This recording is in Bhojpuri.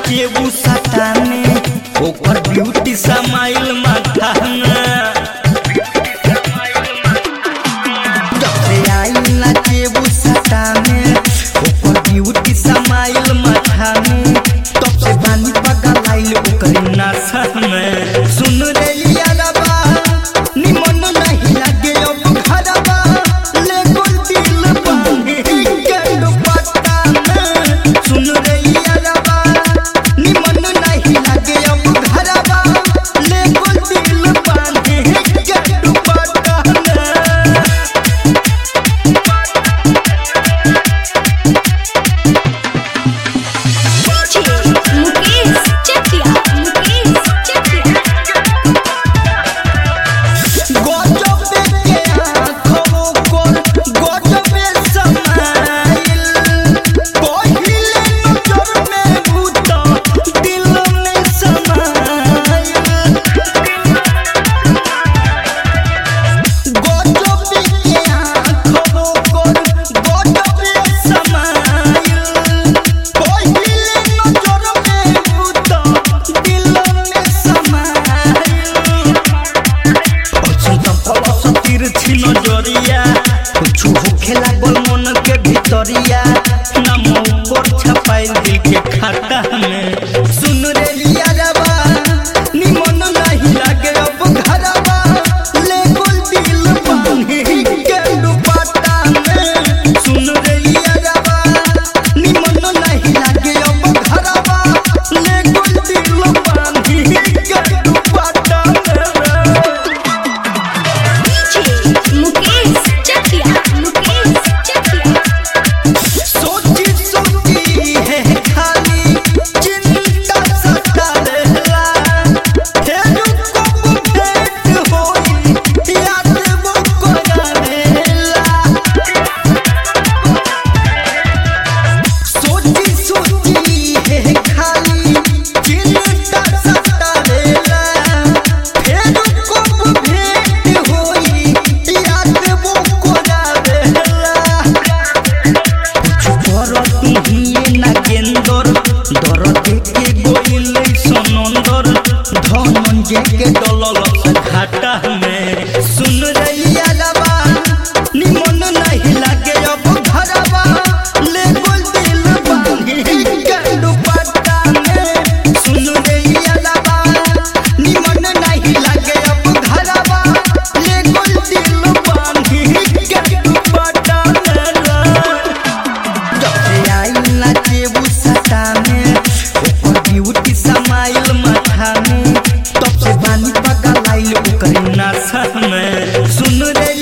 नाचे उ सताने ओकर ब्यूटी समाइल माथा में जब से आइल नाचे उ सताने ओकर ब्यूटी समाइल माथा में तब से बानी पगल आइल ओकर नशा में सुन रे यारबा निमन नहीं लागे अब घरबा ले गोल दिल बांधे के दुपट्टा में सुन रे यारबा निमन नहीं लागे अब घरबा ले गोल दिल बांधे के दुपट्टा में DJ Mukesh Chakia. Mukesh Chakia. गजब के आँखों कोल गजबे समाइल पहिले नजर में भूत दिल में समाइल गजब के आँखों कोल गजबे समाइल पहिले नजर में भूत दिल में समाइल अचंता फलस तिरछी नजरिया कुछु होखे लागल मन के भितरिया नाम ऊपर छपाइल दिल के खाता में सुन रे लिया रबा निमन नहीं लागे अब घरबा ले गोल दिल बांधे के दुपट्टा में सुन रे लिया रबा निमन नहीं लागे अब घरबा ले गोल दिल बांधे के दुपट्टा में DJ Mukesh Chakia. Mukesh Chakia. सोची सोची है खाली चिंता सतारेला हे रुको भेंट होई याद वो करावेला सोची सोची है खाली चिंता सतारेला हे रुको भेंट होई याद वो करावेला करत हिए नागेंदर दर देखे गोइल सनंदर धनंजय के डलल घाटा में सुन रैया रबा निमन नहीं लागे अब घरबा ले गोल दिल बांधी के दुपट्टा में सुन रैया रबा निमन नहीं लागे अब घरबा ले गोल दिल बांधी के दुपट्टा में जब से आइल नाचे उ सताने ओकर ब्यूटी समाइल माथा में तब से बानी पगल आइल ओकर नशा में सुन रे